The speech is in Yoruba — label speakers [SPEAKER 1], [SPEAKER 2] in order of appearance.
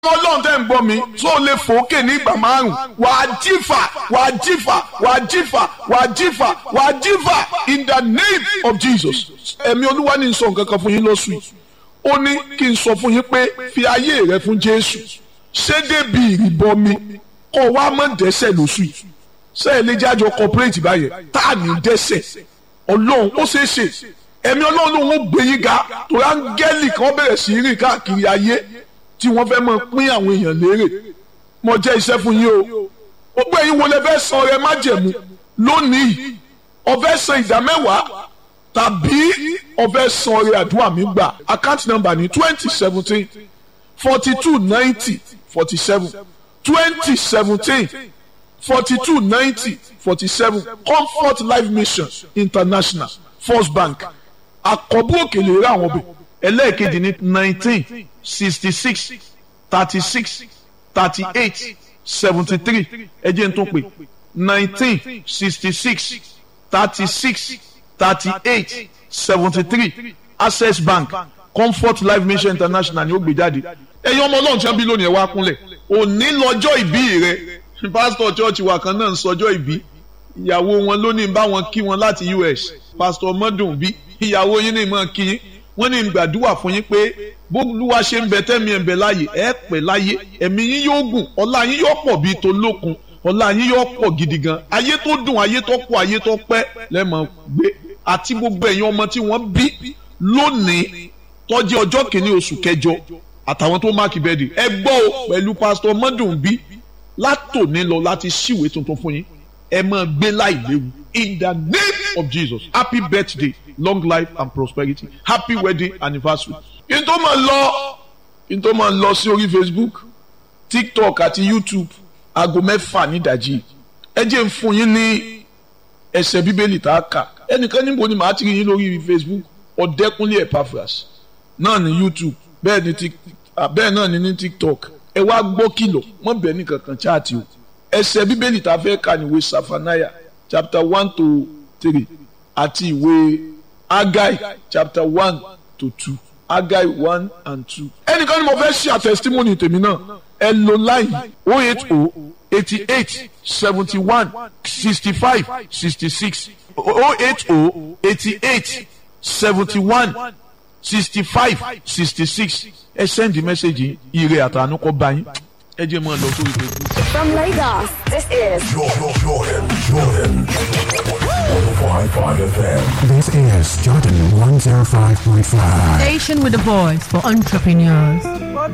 [SPEAKER 1] ọlọ́run tẹ́ ń gbọ́ mi tó lè fòókè ní ìgbà márùn wàá jífà wàá jífà wàá jífà wàá jífà wàá jífà in the name of Jesus ẹ̀mí olúwa ní sọ nǹkan kan fún yín lọ́sùn yìí ó ní kí n sọ fún yín pé fi ayé rẹ fún Jésù ṣé débi ìrìbọmi kọ́ wa mọ̀ dẹ́sẹ̀ lóṣù yìí ṣé ẹ lè jájọ corporate báyẹn tá à ní dẹ́sẹ̀ ọlọ́run ó ṣeé ṣe ẹ̀mí ọlọ́run ló ń gbé yín ga torí áńgẹ́lì kan bẹ̀rẹ̀ sí rìn káàkiri ayé tí wọ́n fẹ́ máa pín àwọn èèyàn lérè mo jẹ́ iṣẹ́ fún yín o gbogbo ẹ̀yin wo lẹ fẹ́ san ọrẹ májẹ̀mú lónìí o fẹ́ san ìdá mẹ́wàá tàbí o fẹ́ san ọrẹ àdúrà mi gbà account number ní twenty seventeen forty two ninety forty seven twenty seventeen forty two ninety forty seven comfort life mission international first bank àkọ́bù òkèlè rẹ àwọn ọbẹ̀ ẹlẹ́ẹ̀kejì ní nineteen sixty six thirty six thirty eight seventy three ẹ jẹ́ n tún pè nineteen sixty six thirty six thirty eight seventy three access bank comfort life mission international ni ó gbé jáde ẹ̀yin ọmọ ọlọ́run tí wọ́n bí lónìí ẹ̀ wá kúnlẹ̀ òní lọ́jọ́ ìbí rẹ pásítọ̀ chọ́ọ̀chì wa kan náà ń sọjọ́ ìbí ìyàwó wọn lónìí bá wọn kí wọn láti US pásítọ̀ mọ́dùn bí ìyàwó yín ní ìmọ̀ kí yín wọ́n ní gbàdúrà fún yín pé bólúwa ṣe ń bẹ tẹ́mi ẹ̀ ń bẹ láàyè ẹ̀ pẹ́ láyé ẹ̀mí yín yóò gùn ọlá yín yóò pọ̀ bíi tolókun ọlá yín yóò pọ̀ gidi gan ayé tó dùn ayé tó pọ̀ ayé tó pẹ́ lẹ́mọ̀ gbé àti gbogbo ẹ̀yin ọmọ tí wọ́n bí lónìí tó jẹ́ ọjọ́ kìíní oṣù kẹjọ àtàwọn tó máàkì bẹ́ẹ̀dì ẹ gbọ́ o pẹ̀lú pásítọ̀ mọ́dùn bí látòní lọ láti ṣíwèé tuntun fún yín ẹ máa gbé láì léwu in the name of Jesus happy birthday long life and prosperity happy wedding anniversary. kí n tó máa lọ kí n tó máa lọ sí orí Facebook TikTok àti YouTube aago mẹ́fà nídàjí ẹ jẹ́ n fún yín ní ẹsẹ̀ bíbélì tá a kà ẹnìkan níbo ni màá ti rí yín lórí Facebook ọ̀dẹ́kúnlé Epaphras náà ní YouTube bẹ́ẹ̀ ni bẹ́ẹ̀ náà ni ní TikTok ẹ wá gbọ́ kìlọ̀ mọ́ bẹ́ẹ̀ ní kankan chaati o ẹsẹ̀ bíbélì tá a fẹ́ kà ní ìwé Safanaya chapter one to three àti ìwé Agai chapter one to two Agai one and two. ẹnìkan ni mo fẹ́ ṣe àtẹ̀sítímọ́nì tèmi náà ẹ lo láyìn o eight o eighty eight seventy one sixty five sixty six o eight o eighty eight seventy one sixty five sixty six ẹ send the message ire àtànú kọ bá yín ẹ jẹ́ mọ́ ẹ lọ sórí Facebook.
[SPEAKER 2] From Lagos, this is
[SPEAKER 3] Jordan, Jordan, Jordan. 105.5 FM.
[SPEAKER 4] This is Jordan 105.5.
[SPEAKER 5] Station with a voice for entrepreneurs.